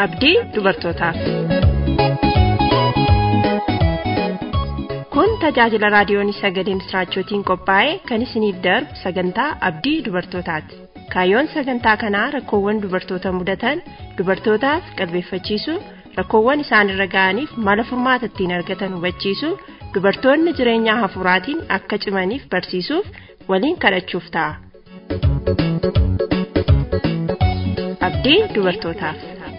abdii dubartootaaf. Kun tajaajila raadiyoon sagalee misraachootiin qophaa'e kan isiniif darbu sagantaa abdii dubartootaati. Kaayyoon sagantaa kanaa rakkoowwan dubartoota mudatan dubartootaaf qalbeeffachiisuu rakkoowwan isaanirra ga'aniif mala furmaata ittiin argatan hubachiisuu dubartoonni jireenya hafuuraatiin akka cimaniif barsiisuuf waliin kadhachuuf ta'a. Abdii dubartootaaf.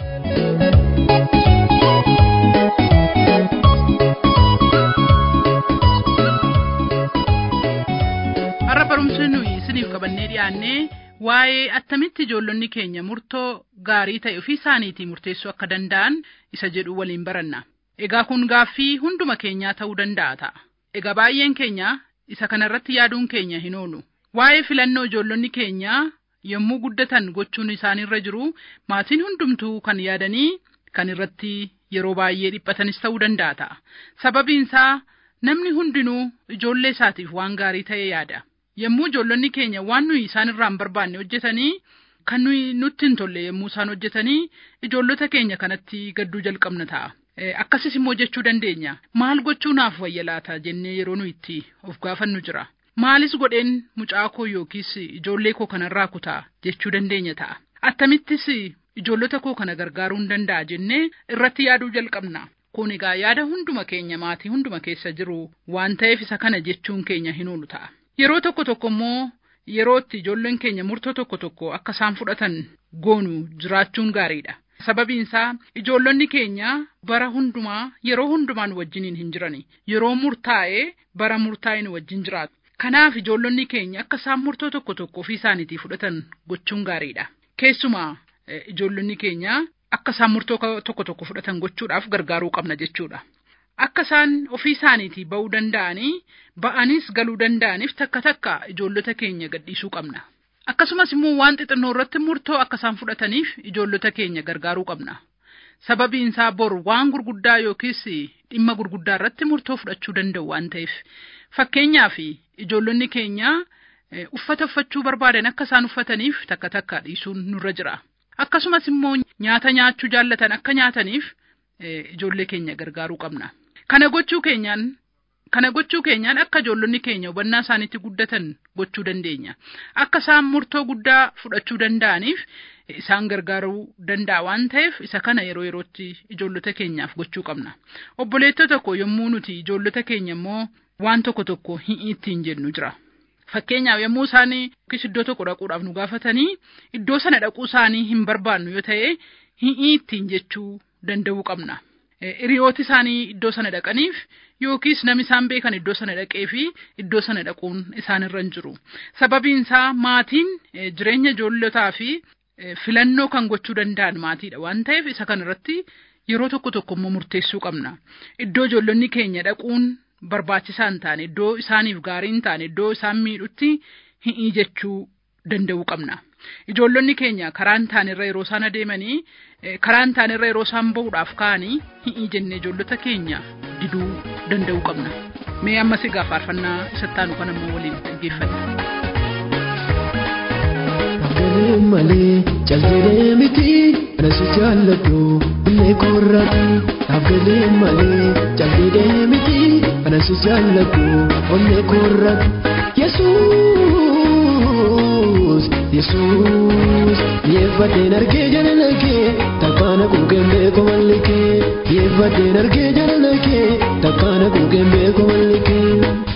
Har'a barumsi nuyi isiniif qabannee dhiyaannee waa'ee attamitti ijoollonni keenya murtoo gaarii ta'e ofii isaaniitii murteessuu akka danda'an isa jedhu waliin baranna. Egaa kun gaaffii hunduma keenyaa ta'uu danda'a ta'a. Egaa baay'een keenya isa kanarratti yaaduun keenya hin oolu. Waa'ee filannoo ijoollonni keenya yommuu guddatan gochuun isaanirra jiru maatiin hundumtuu kan yaadanii kan irratti yeroo baay'ee dhiphatanis ta'uu danda'a ta'a. Sababiin isaa namni hundinuu ijoollee isaatiif waan gaarii ta'e yaada. Yommuu ijoollonni keenya waan nuyi isaan irraa hin barbaanne hojjetanii kan nuyi nutti hin tolle yommuu isaan hojjetanii ijoollota keenya kanatti gadduu jalqabna ta'a. Akkasis immoo jechuu dandeenya. Maal gochuu naaf wayya laata jennee yeroo nuyi itti of gaafannu jira. Maalis godheen mucaa koo yookiis ijoollee koo kanarraa kutaa jechuu dandeenya ta'a. Attamittis ijoollota koo kana gargaaruu hin danda'a jennee irratti yaaduu jalqabna. Kun egaa yaada hunduma keenya maatii hunduma keessa jiru waan ta'eef isa kana jechuun keenya hin oolu ta'a. Yeroo tokko tokko immoo yeroo itti ijoolleen keenya murtoo tokko tokko akka isaan fudhatan goonu jiraachuun gaariidha. Sababiin isaa ijoollonni keenya bara hundumaa yeroo hundumaan wajjiniin hin jirani. Yeroo murtaa'ee bara murtaa'een wajjin jiraatu. Kanaaf ijoollonni keenya akka isaan murtoo tokko tokko ofii isaaniitii fudhatan gochuun gaariidha. Keessumaa ijoollonni keenya akka isaan murtoo tokko tokko fudhatan gochuudhaaf gargaaruu qabna jechuudha. Akka isaan ofii isaaniitii ba'uu danda'anii ba'anis galuu danda'aniif takka takka ijoollota keenya gadhiisuu qabna. Akkasumas immoo waan xixinnoo irratti murtoo akka isaan fudhataniif ijoollota keenya gargaaruu qabna. Sababiin isaa bor waan gurguddaa yookiis dhimma gurguddaa irratti murtoo fudhachuu danda'u waan ta'eef. Fakkeenyaaf ijoollonni keenya uffata uffachuu barbaadan akka isaan uffataniif takka takka dhiisuun nurra jira. Akkasumas immoo nyaata nyaachuu jaallatan akka nyaataniif ijoollee keenya gargaaruu qabna. Kana gochuu keenyaan kana gochuu keenyaan akka ijoollonni keenya hubannaa isaaniitti guddatan gochuu dandeenya. Akka isaan murtoo guddaa fudhachuu danda'aniif isaan gargaaruu danda'a waan ta'eef isa kana yeroo yerootti ijoollota keenyaaf gochuu qabna. Obboleettota tokko yommuu nuti ijoollota keenya immoo waan tokko tokko hin ittiin jennu jira. Fakkeenyaaf yommuu isaan yookiis iddoo tokko dhaquudhaaf nu gaafatanii iddoo sana dhaquu isaanii hin barbaannu yoo ta'e hin ittiin jechuu danda'uu qabna. Hiriyooti isaanii iddoo sana dhaqaniif yookiis namni isaan beekan iddoo sana dhaqee fi iddoo sana dhaquun isaanirra hin jiru. Sababiin isaa maatiin jireenya ijoollotaa fi filannoo kan gochuu danda'an maatiidha waan ta'eef isa kanarratti yeroo tokko tokko immoo murteessuu qabna. Iddoo ijoollonni keenya dhaquun barbaachisaa hin taane iddoo isaaniif gaarii hin taane iddoo isaan miidhutti hin jechuu danda'uu qabna. Ijoollonni keenya karaa hin taanerra yeroo isaan adeemanii karaa hin taanerra yeroo isaan bahuudhaaf ka'anii hin jenne ijoollota keenya diduu danda'uu qabna. Mee ammas egaa faarfannaa isatti aanu kan ammoo waliin dhaggeeffanna. Galee malee callee miti ana si jaalladhu illee korraati. Galee malee callee miti ana si jaalladhu illee korraati. Yesuus Yesuus yeeffadheen argee jaalala kee takkaana kuugeen beeku malli kee yeeffadheen argee jaalala kee takkaana kuugeen beeku malli kee.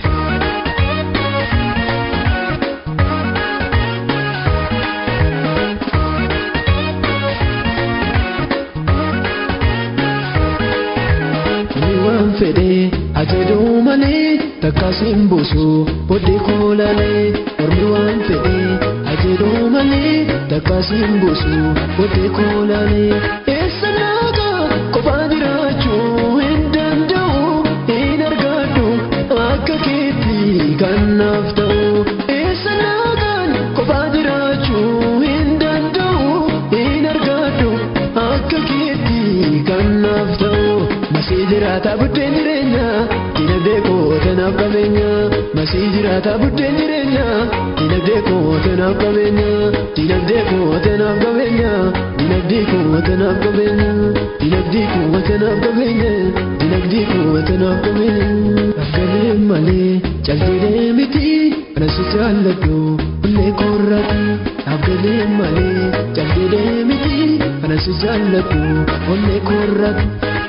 fedhee ajeduu malee takkaasiin buusu bodde koolalee ormi waan fedhee ajeduu malee takkaasiin buusu bodde koolalee eessa naagaa kophaa jiraachuu hin danda'u hin argadhu akka keetti kan naaf ta'u eessa naagaan kophaa jiraachuu hin danda'u hin argadhu akka keetti kan naaf ta'u. Masii jiraata buddeen jireenya dinagdee koo tanaaf qabeenya. Anasii jiraata buddeen jireenya dinagdee koo tanaaf qabeenya dinagdee koo tanaaf qabeenya dinagdee koo tanaaf qabeenya dinagdee koo tanaaf qabeenya dinagdee koo tanaaf qabeenya afgalee malee calqinee miti anasi jaalladhu illee korraati afgalee malee calqinee miti anasi jaalladhu illee korraati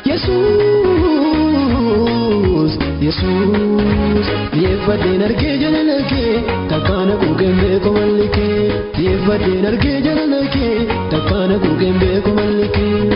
Yesuus Yesuus Yeeffadheen argee jaalala kee takkaana kuugeen beeku malli kee Yeeffadheen argee jaalala kee takkaana kuugeen beeku malli kee.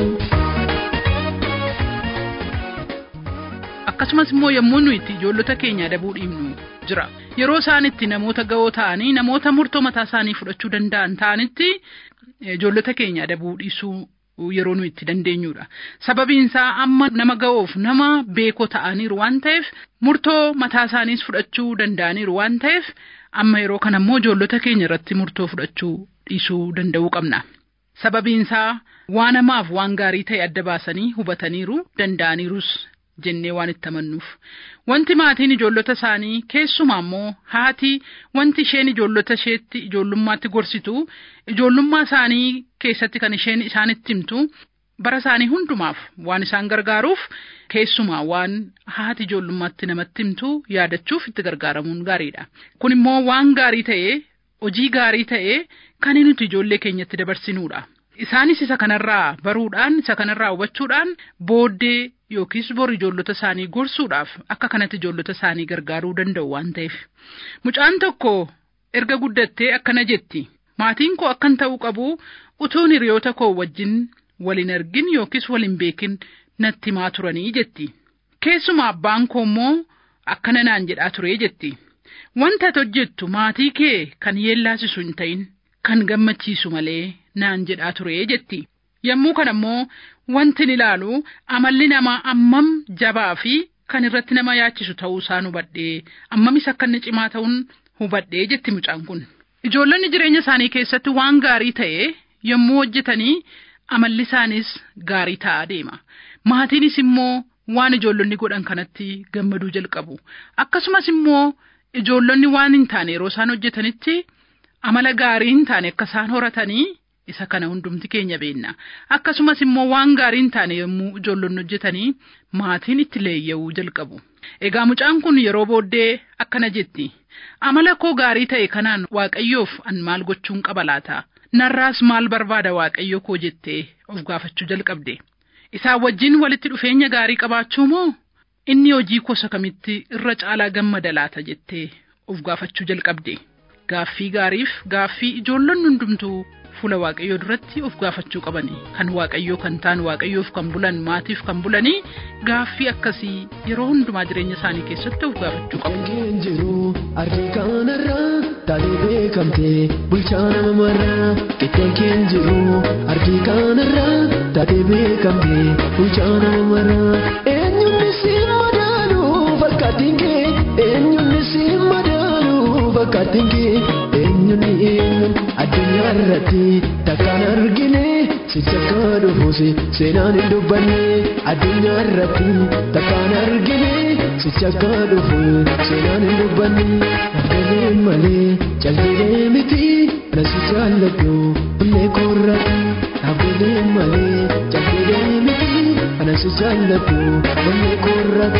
akkasumas immoo yommuu nuyi itti ijoollota keenya adabuu dhiibnu jira yeroo isaan itti namoota ga'oo ta'anii namoota murtoo mataa isaanii fudhachuu danda'an ta'anitti ijoollota keenya adabuu dhiisuu yeroo nuyi itti dandeenyudha sababiin isaa amma nama ga'oof nama beekoo ta'aniiru waan ta'eef murtoo mataa isaaniis fudhachuu danda'aniiru waan ta'eef amma yeroo kana immoo ijoollota keenya irratti murtoo fudhachuu dhiisuu danda'uu qabna. Sababiin isaa waan hamaaf waan gaarii ta'e adda baasanii hubataniiru danda'aniirus jennee waan itti amannuuf. Wanti maatiin ijoollota isaanii keessumaa immoo haati wanti isheen ijoollota isheetti ijoollummaatti gorsitu ijoollummaa isaanii keessatti kan isheen isaanitti himtu bara isaanii hundumaaf waan isaan gargaaruuf keessumaa waan haati ijoollummaatti namatti himtu yaadachuuf itti gargaaramuun gaariidha. Kun immoo waan gaarii ta'ee hojii gaarii ta'ee kan nuti ijoollee keenyatti dabarsinuudha. Isaanis isa kanarraa baruudhaan isa kanarraa hubachuudhaan booddee yookiis bor ijoollota isaanii gorsuudhaaf akka kanatti ijoollota isaanii gargaaruu danda'u waan ta'eef. Mucaan tokko erga guddattee akkana jetti. Maatiin koo akkan ta'uu qabu utuun hiriyoota koo wajjin waliin argin yookiis waliin beekin natti himaa turanii jetti. Keessumaa abbaan koo immoo akkana naan jedhaa ture jetti. Wanta ati hojjettu maatii kee kan yeellaasisu hin ta'in kan gammachiisu malee naan jedhaa ture jetti. Yommuu kana immoo wanti ilaalu amalli namaa ammam jabaa fi kan irratti nama yaachisu ta'uu isaan hubadhee ammamis akka inni cimaa ta'uun hubadhee jetti mucaan kun. Ijoollonni jireenya isaanii keessatti waan gaarii ta'e yommuu hojjetanii amalli isaanis gaarii ta'aa deema. Maatiinis immoo waan ijoollonni godhan kanatti gammaduu jalqabu. Akkasumas immoo ijoollonni waan hin taane yeroo isaan hojjetanitti amala gaarii hin taane akka isaan horatanii isa kana hundumti keenya beenna. Akkasumas immoo waan gaarii hin taane yommuu ijoollonni hojjetanii maatiin itti leeyya'uu jalqabu. Egaa mucaan kun yeroo booddee akkana jetti. Amala koo gaarii ta'e kanaan waaqayyoof an maal gochuun qaba laata? Narraas maal barbaada waaqayyo koo jettee of gaafachuu jalqabde. Isaan wajjin walitti dhufeenya gaarii qabaachuu moo inni hojii gosa kamitti irra caalaa gammada laata jettee of gaafachuu jalqabde. Gaaffii gaariif gaaffii ijoollonni hundumtuu fuula waaqayyoo duratti of gaafachuu qabani. Kan waaqayyoo kan ta'an waaqayyoof kan bulan maatiif kan bulanii gaaffii akkasii yeroo hundumaa jireenya isaanii keessatti of gaafachuu qabu. Dhageen jiru ardii kanarraa taatee beekamtee bulchaa nama marraa. Qixxeen keen jiru ardii kanarraa taatee beekamtee bulchaa nama marraa. Eenyuun si madaalu fakkaatiin kee eenyuun si madaalu fakkaatiin kee eenyuun eenyuun addunyaa irratti takkaan argine si jakkaa dhufuus seenaan hin dubbanne addunyaa irratti takkaan argine si jakkaa dhufu seenaan hin dubbanne argalee malee calqinee miti ana si jaalladhu illee korratti argalee malee calqinee miti ana si jaalladhu illee korratti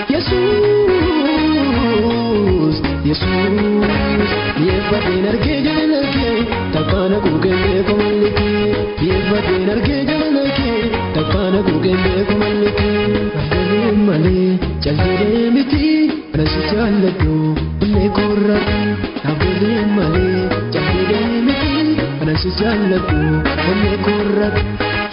Yesuus Yesuus yeeffadheen argee jaalala kee takkaana kuugeen beeku malli kee yeeffadheen argee jaalala kee takkaana kuugeen beeku malli kee argalee malee calqinee miti ana si jaalladhu illee korratti argalee malee calqinee miti ana si jaalladhu illee korratti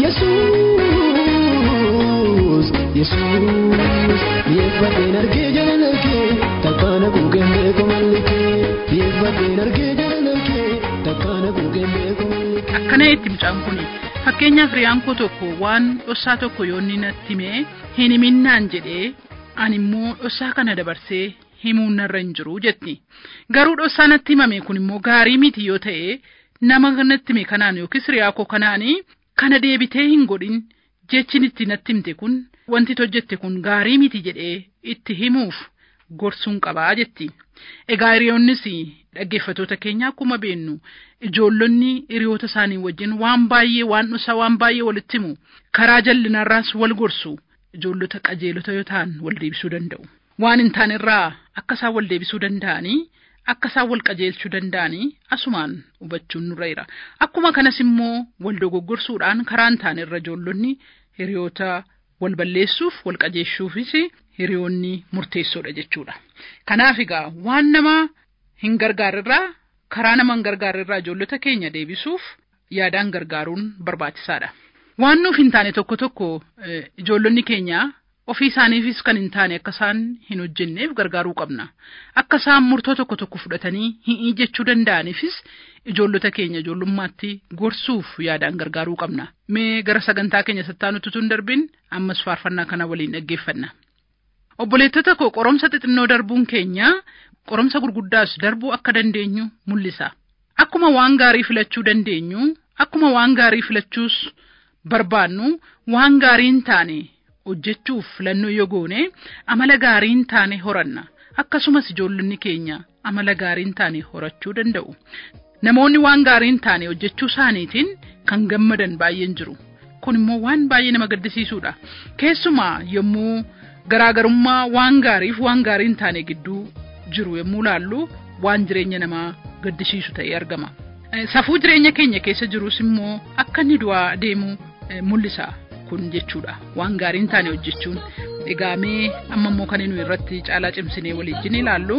Yesuus Yesuus yeeffadheen argee jaalala kee takkaana kuugeen beeku malli kee yeeffadheen argee jaalala kee takkaana kuugeen beeku malli kee. Akkana itti mucaan kun fakkeenyaaf riyaan koo tokko waan dhossaa tokko yoo inni natti himee hin himinnaan jedhee ani immoo dhossaa kana dabarsee himuun narra hin jiru jetti. Garuu dhossaa natti himame kun immoo gaarii miti yoo ta'e nama natti hime kanaan yookiis riyaa koo kanaanii kana deebitee hin godhin jechin itti natti himte kun wanti hojjette kun gaarii miti jedhee itti himuuf gorsuun qabaa jetti. Egaa hiriyoonnis dhaggeeffatoota keenya akkuma beennu ijoollonni hiriyoota isaanii wajjin waan baay'ee waan dhusaa waan baay'ee walitti himu karaa jallinarraas wal gorsu ijoollota qajeelota yoo ta'an wal deebisuu danda'u. Waan hin taanerraa akka isaan wal deebisuu danda'anii akka isaan wal qajeelchuu danda'anii asumaan hubachuun nurra jira. Akkuma kanas immoo wal dogoggorsuudhaan karaa hin taanerra ijoollonni hiriyoota wal balleessuuf wal qajeelchuufis hiriyoonni murteessoodha jechuudha. Kanaaf egaa waan nama hin gargaarrerraa karaa nama hin gargaarrerraa ijoollota keenya deebisuuf yaadaan gargaaruun barbaachisaadha. Waan nuuf hin taane tokko tokko ijoollonni keenya ofii isaaniifis kan hin taane akka isaan hin hojjenneef gargaaruu qabna. Akka isaan murtoo tokko tokko fudhatanii hin jechuu danda'aniifis ijoollota keenya ijoollummaatti gorsuuf yaadaan gargaaruu qabna. Mee gara sagantaa keenya sattaanutti tun darbin ammas faarfannaa kana waliin dhaggeeffanna. Obboleettota koo qoromsa xixinnoo darbuun keenya qoromsa gurguddaas darbuu akka dandeenyu mul'isa. Akkuma waan gaarii filachuu dandeenyu, akkuma waan gaarii filachuus barbaannu, waan gaarii hin taane hojjechuuf filannoo yoo goone amala gaarii hin taane horanna. Akkasumas ijoollonni keenya amala gaarii hin taane horachuu danda'u. Namoonni waan gaarii hin taane hojjechuu isaaniitiin kan gammadan baay'een jiru. Kun immoo waan baay'ee nama gaddisiisudha. Keessumaa yommuu garaagarummaa waan gaariif waan gaarii hin taane gidduu jiru yommuu laallu waan jireenya namaa gaddisiisu ta'ee argama. Safuu jireenya keenya keessa jirus immoo akka inni du'aa deemu mul'isa kun jechuudha. Waan gaarii hin taane hojjechuun. Egaa mee amma immoo kan inni irratti caalaa cimsinee waliin ilaallu.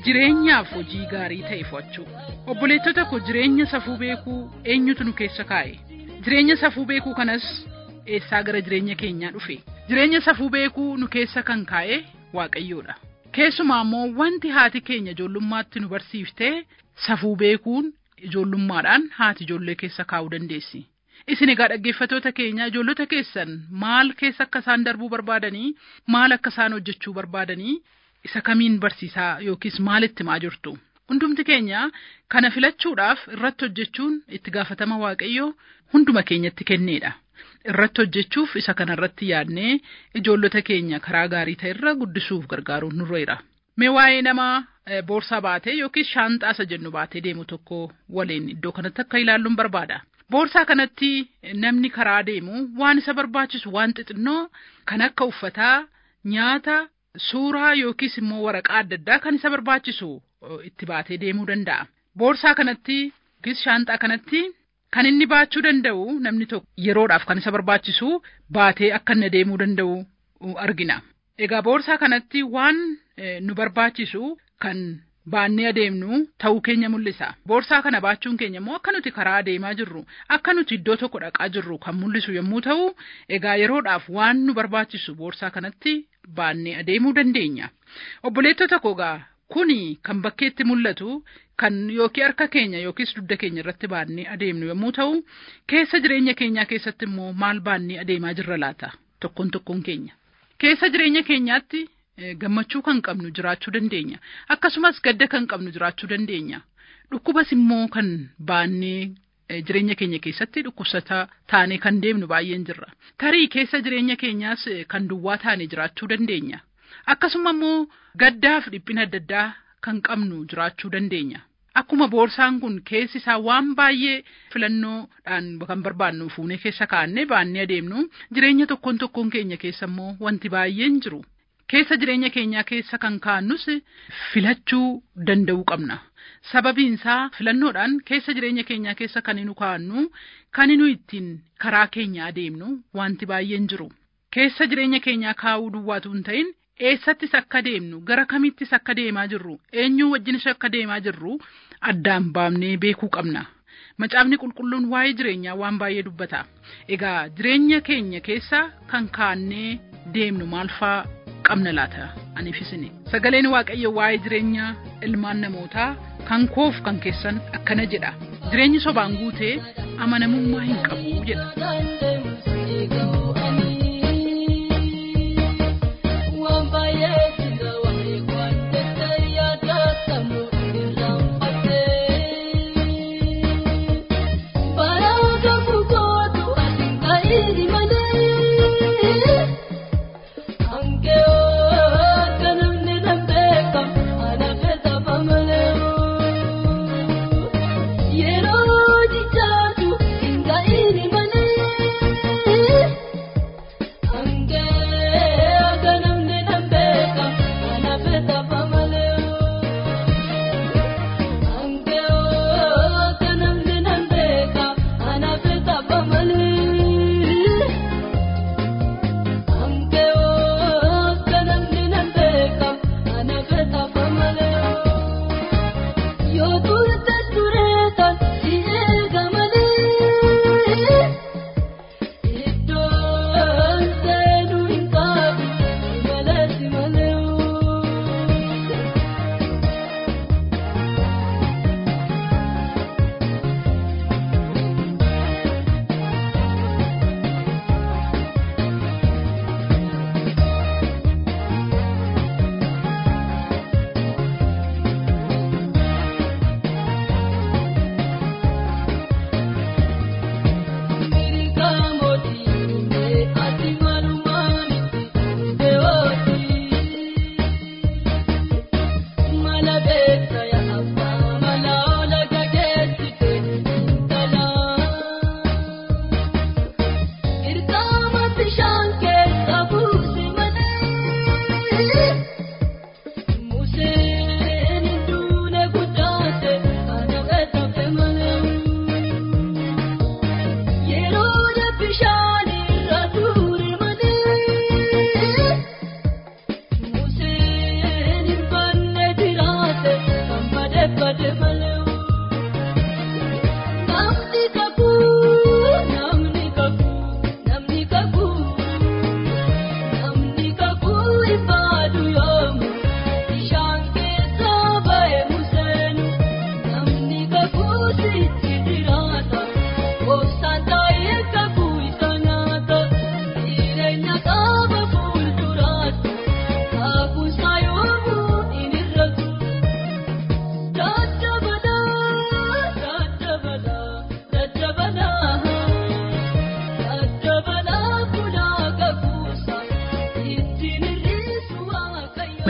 jireenyaaf hojii gaarii ta'e fo'achuu. Obboleettota koo jireenya safuu beekuu eenyutu nu keessa kaa'e? Jireenya safuu beekuu kanas eessaa gara jireenya keenyaa dhufe? Jireenya safuu beekuu nu keessa kan kaa'e Waaqayyoodha. Keessumaa immoo wanti haati keenya ijoollummaatti nu barsiiftee safuu beekuun ijoollummaadhaan haati ijoollee keessa kaa'uu dandeessi. Isin egaa dhaggeeffatoota keenya ijoollota keessan maal keessa akka isaan darbuu barbaadanii maal akka isaan hojjechuu barbaadanii isa kamiin barsiisaa yookiis maalitti himaa jirtu. Hundumti keenya kana filachuudhaaf irratti hojjechuun itti gaafatama Waaqayyoo hunduma keenyatti kenneedha. Irratti hojjechuuf isa kanarratti yaadnee ijoollota keenya karaa gaarii ta'e irra guddisuuf gargaaruun nurreera. Mee waa'ee nama boorsaa baatee yookiis shaanxaa isa jennu baatee deemu tokko waliin iddoo kanatti akka ilaalluun barbaada. Boorsaa kanatti namni karaa deemu waan isa barbaachisu waan xixinnoo kan akka uffataa, nyaata, suuraa yookiis immoo waraqaa adda addaa kan isa barbaachisu itti baatee deemuu danda'a. Boorsaa kanatti yookiis shaanxaa kanatti kan inni baachuu danda'u namni tokko yeroodhaaf kan isa barbaachisu baatee akka inni deemuu danda'u argina. Egaa boorsaa kanatti waan nu barbaachisu kan baannee adeemnu ta'uu keenya mul'isa. Boorsaa kana baachuun keenya immoo akka nuti karaa adeemaa jirru, akka nuti iddoo tokko dhaqaa jirru kan mul'isu yommuu ta'u, egaa yeroodhaaf waan nu barbaachisu boorsaa kanatti baannee adeemuu dandeenya. Obboleettota koo egaa kuni kan bakkeetti mul'atu kan yookiin harka keenya yookiis dugda keenya irratti baannee adeemnu yommuu ta'u, keessa jireenya keenyaa keessatti immoo maal baannee adeemaa jirra laata? Tokkoon tokkoon keenya. Keessa jireenya keenyaatti gammachuu kan qabnu jiraachuu dandeenya. Akkasumas gadda kan qabnu jiraachuu dandeenya. Dhukkubas immoo kan baannee jireenya keenya keessatti dhukkubsataa taanee kan deemnu baay'een jirra. Tarii keessa jireenya keenyaas kan duwwaa taanee jiraachuu dandeenya. Akkasuma immoo gaddaa fi dhiphina adda addaa kan qabnu jiraachuu dandeenya. Akkuma boorsaan kun keessi isaa waan baay'ee filannoodhaan kan barbaannu fuunee keessa kaa'annee baannee adeemnu jireenya tokkoon tokkoon keenya keessa immoo wanti baay'een jiru. Keessa jireenya keenyaa keessa kan kaa'annus filachuu danda'uu qabna. Sababiin isaa filannoodhaan keessa jireenya keenyaa keessa kan nu kaa'annu kan nu ittiin karaa keenya adeemnu wanti baay'een jiru. Keessa jireenya keenyaa kaa'uu duwwaatu hin ta'in eessattis akka deemnu gara kamittis akka deemaa jirru eenyuu wajjinis akka deemaa jirru addaan baafnee beekuu qabna. Macaafni qulqulluun waa'ee jireenyaa waan baay'ee dubbata. Egaa jireenya keenya keessa kan kaa'annee deemnu maal faa qabna laata aniifisini. Sagaleen Waaqayyo waa'ee jireenya ilmaan namootaa kan koof kan keessan akkana jedha. Jireenyi sobaan guutee amanamummaa hin qabu jedha.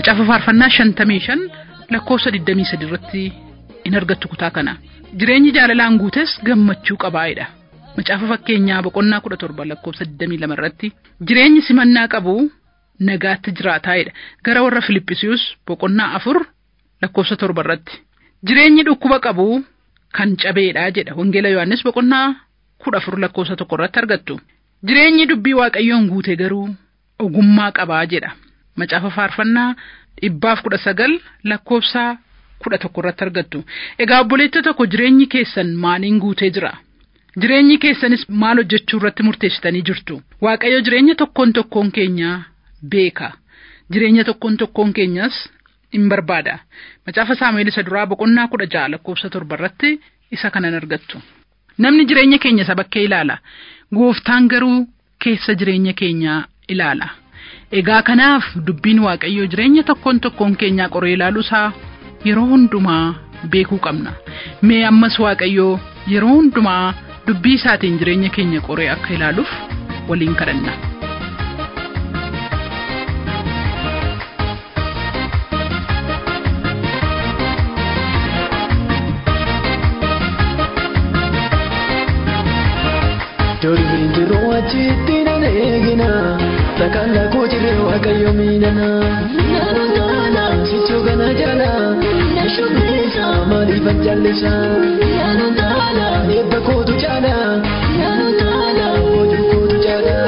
macaafa faarfannaa shantamii shan lakkoofsa digdamii sadi irratti in argattu kutaa kana jireenyi jaalalaan guutes gammachuu qabaa'edha macaafa fakkeenyaa boqonnaa kudha torba lakkoofsa digdamii lama irratti jireenyi simannaa qabu nagaatti jiraataa'edha gara warra filippisius boqonnaa afur lakkoofsa torba irratti jireenyi dhukkuba qabu kan cabeedha jedha wangeela yohannis boqonnaa kudha afur lakkoofsa tokko irratti argattu jireenyi dubbii waaqayyoon guute garuu ogummaa qabaa jedha macaafa faarfannaa dhibbaaf kudha sagal lakkoofsa kudha tokko irratti argattu egaa obboleettota tokko jireenyi keessan maaliin guutee jira jireenyi keessanis maal hojjechuu irratti murteessitanii jirtu waaqayyo jireenya tokkoon tokkoon keenyaa beeka jireenya tokkoon tokkoon keenyas in barbaada macaafa saamu'eel isa duraa boqonnaa kudha ja'a lakkoofsa torba irratti isa kanan argattu namni jireenya keenya isa bakkee ilaala gooftaan garuu keessa jireenya keenyaa ilaala egaa kanaaf dubbiin waaqayyoo jireenya tokkoon tokkoon keenyaa qoree ilaaluusaa yeroo hundumaa beekuu qabna mee ammas waaqayyoo yeroo hundumaa dubbii isaatiin jireenya keenya qoree akka ilaaluuf waliin kadhanna. Doriin jiruu achitti nan eegina Takkaan lakkoo jiree waaqayyo miidhana Sichoo kana jala Maaliifan jallisa Eebba kootu caala Hojii kootu caala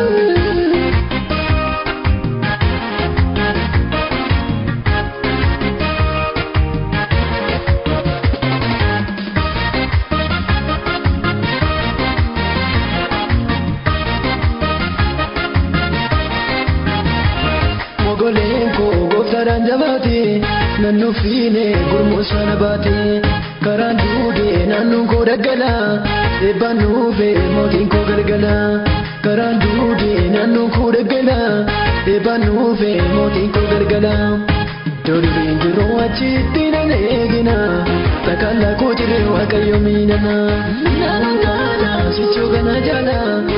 Mogoleen koo gooftaadhaan jabaate naannoo fiine gurmuu sana baate karaan duudee naannoon koo daggala eebbaan nuufee mootiin koo galgala karaan duudee naannoon koo daggala eebbaan nuufee mootiin koo galgala. Doriin jiruu achitti nan eegina takkaan lakkoo jiree waaqayyo miidhana. Sichoo kana jala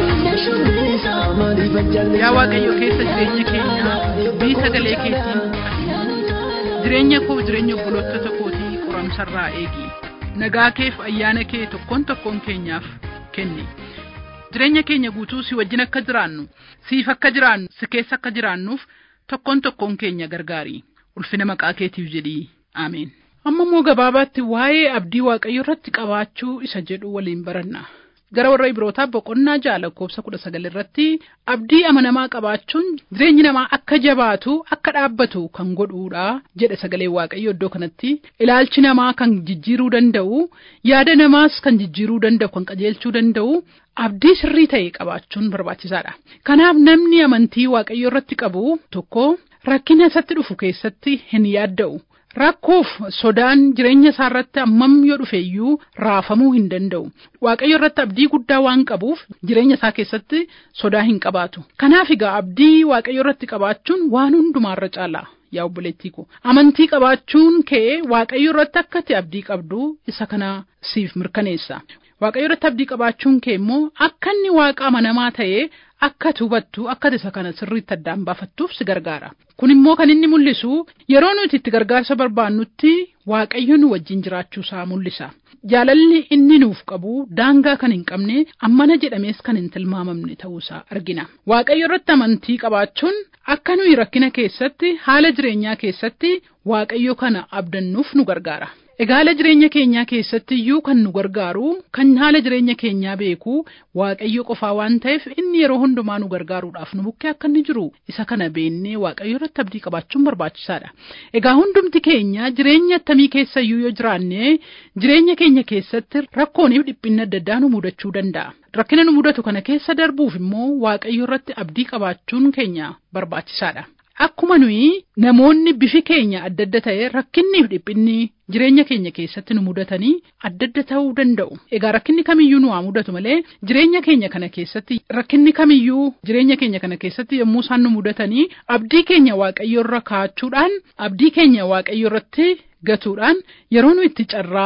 maaliifan jallisa. Yaa Waaqayyo keessa jireenya keenyaa dubbii sagalee keetiin jireenya koo jireenya obboloota kootii qoramsarraa eegi nagaa keef ayyaana kee tokkoon tokkoon keenyaaf kenni jireenya keenya guutuu si wajjin akka jiraannu siif akka jiraannu si keessa akka jiraannuuf tokkoon tokkoon keenya gargaari ulfina maqaa keetiif jedhii aameen. Amma immoo gabaabaatti waa'ee abdii waaqayyo irratti qabaachuu isa jedhu waliin baranna. Gara warra Ibrootaa boqonnaa ja'a lakkoofsa kudha sagal irratti abdii amanamaa qabaachuun jireenyi namaa akka jabaatu akka dhaabbatu kan godhuudha jedha sagaleen waaqayyo iddoo kanatti ilaalchi namaa kan jijjiiruu danda'u yaada namaas kan jijjiiruu danda'u kan qajeelchuu danda'u abdii sirrii ta'e qabaachuun barbaachisaadha. Kanaaf namni amantii waaqayyo irratti qabu tokko rakkina isatti dhufu keessatti hin yaadda'u. Rakkoof sodaan jireenya isaa irratti hammam yoo dhufe iyyuu raafamuu hin danda'u. Waaqayyo irratti abdii guddaa waan qabuuf jireenya isaa keessatti sodaa hin qabaatu. Kanaaf egaa abdii waaqayyo irratti qabaachuun waan hundumaarra caala. Yaa obboleettii ko amantii qabaachuun kee waaqayyo irratti akka ati abdii qabdu isa kana siif mirkaneessa. Waaqayyo irratti abdii qabaachuun kee immoo akka inni waaqa amanamaa ta'ee akka ati hubattu akka isa kana sirriitti addaan baafattuuf si gargaara. Kun immoo kan inni mul'isu yeroo nuti itti gargaarsa barbaannutti waaqayyo nu wajjin jiraachuu isaa mul'isa. Jaalalli inni nuuf qabu daangaa kan hin qabne ammana jedhamees kan hin tilmaamamne ta'uusaa argina. Waaqayyo irratti amantii qabaachuun akka nuyi rakkina keessatti haala jireenyaa keessatti waaqayyo kana abdannuuf nu gargaara. Egaa haala jireenya keenyaa keessatti iyyuu kan nu gargaaru kan haala jireenya keenyaa beeku waaqayyo qofaa waan ta'eef inni yeroo hundumaa nu gargaaruudhaaf nu bukkee akka inni jiru isa kana beennee waaqayyo irratti abdii qabaachuun barbaachisaadha. Egaa hundumti keenya jireenya attamii keessa iyyuu yoo jiraanne jireenya keenya keessatti rakkooniif dhiphinni adda addaa nu mudachuu danda'a. Rakkina nu mudatu kana keessa darbuuf immoo waaqayyo irratti abdii qabaachuun keenya barbaachisaadha. Akkuma nuyi namoonni bifi keenya adda adda ta'e rakkinniif dhiphinni jireenya keenya keessatti nu mudatanii adda adda ta'uu danda'u. Egaa rakkinni kamiyyuu nu haa mudatu malee jireenya keenya kana keessatti rakkinni kamiyyuu jireenya keenya kana keessatti yommuu isaan nu mudatanii abdii keenya waaqayyo irra kaa'achuudhaan abdii keenya waaqayyo irratti gatuudhaan yeroo nu itti carraa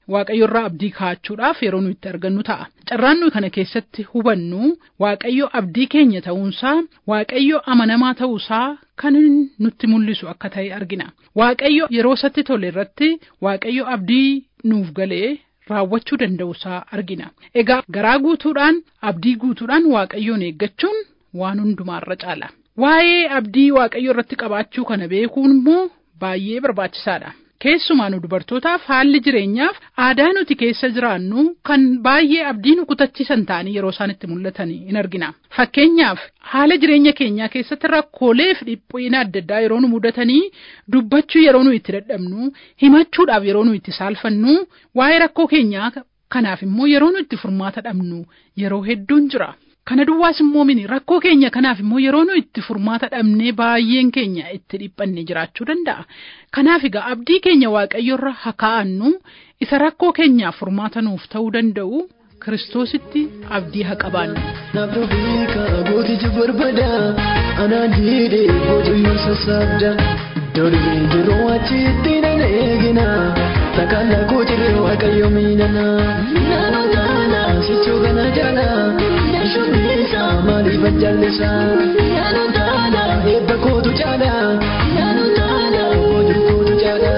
waaqayyo irraa abdii kaa'achuudhaaf yeroo nuyi itti argannu ta'a. Carraan nuyi kana keessatti hubannu waaqayyo abdii keenya ta'uunsaa waaqayyo amanamaa ta'uusaa kan nutti mul'isu akka ta'e argina. Waaqayyo yeroo isatti tole irratti waaqayyo abdii nuuf galee raawwachuu danda'uusaa argina. Egaa garaa guutuudhaan abdii guutuudhaan waaqayyoon eeggachuun waan hundumaarra caala. Waa'ee abdii waaqayyo irratti qabaachuu kana beekuun immoo baay'ee barbaachisaadha. Keessumaa nu dubartootaaf haalli jireenyaaf aadaa nuti keessa jiraannu kan baay'ee abdii nu kutachiisan ta'anii yeroo isaan itti mul'atan in argina. Fakkeenyaaf haala jireenya keenyaa keessatti rakkoolee fi dhiphina adda addaa yeroo nu mudatanii dubbachuu yeroo nu itti dadhabnu himachuudhaaf yeroo nu itti saalfannu waa'ee rakkoo keenyaa kanaaf immoo yeroo nu itti furmaata dhabnu yeroo hedduun jira. Kana duwwaas immoo mini rakkoo keenya kanaaf immoo yeroo nu itti furmaata dhabnee baay'een keenya itti dhiphanne jiraachuu danda'a. Kanaaf egaa abdii keenya waaqayyorra haa kaa'annu isa rakkoo keenyaaf furmaata nuuf ta'uu danda'u kiristoositti abdii haa qabaannu. Naaf dhufiika gootichi barbada anaan jiidhee boojiyyuu sassaabda. Dolbii yeroo achitti nan eegina takkaan lakoo jiree waaqayyo miidhana. Naannoo taana sichoo kana jala shubbiisa maaliif ajjallisa. Naannoo taana eebba kootu caala. Naannoo taana boojuu kootu caala.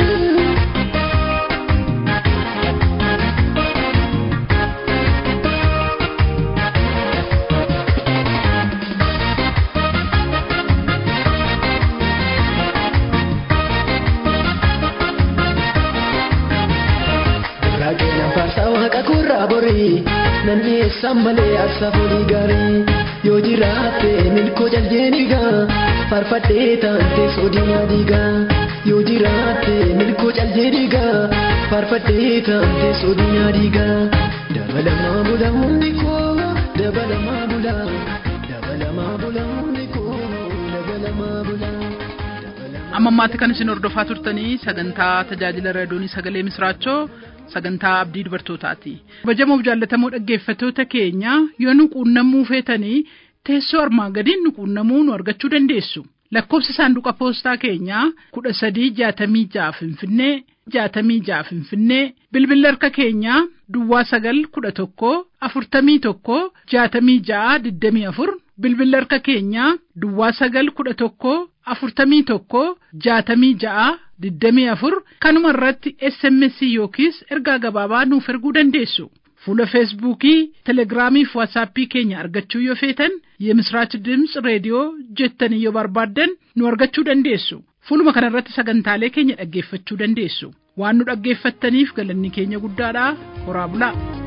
Rakkina faarsaa waaqa kurraa borii nan dhiyeessan malee aarsaa foolii gaarii yoo jiraatte milkoo jaljeenigaa faarfadhee taante soodinaa diigaa yoo jiraatte milkoo jaljeenigaa faarfadhee taante soodinaa diigaa dabalamaa bula hundi koo dabalamaa bula dabalamaa bula hundi koo dabalamaa bula. Amma ammaatti kan isin hordofaa turtanii sagantaa tajaajila raadiyoonii sagalee misraachoo sagantaa abdii dubartootaati. Kabajamoo jaallatamoo dhaggeeffattoota keenya yoo nu quunnamuu feetanii teessoo armaan gadiin nu quunnamuu nu argachuu dandeessu. Lakkoofsi saanduqa poostaa keenyaa kudha sadii jaatamii ja'a Finfinnee jaatamii ja'a Finfinnee bilbilli harka keenyaa Duwwaa sagal kudha tokko afurtamii tokko jaatamii ja'a digdamii afur bilbilli harka keenyaa Duwwaa sagal kudha tokko afurtamii tokko jaatamii ja'a digdamii afur kanuma irratti SMS yookiis ergaa gabaabaa nuuf erguu dandeessu. Fuula feesbuukii, telegiraamii fi waatsaappii keenya argachuu yoo feetan የምስራች ድምፅ reediyoo jettanii yoo barbaaddan nu argachuu dandeessu. Fuuluma kana irratti sagantaalee keenya dhaggeeffachuu dandeessu. Waan nu dhaggeeffattaniif galanni keenya guddaadha. Horaa bulaa.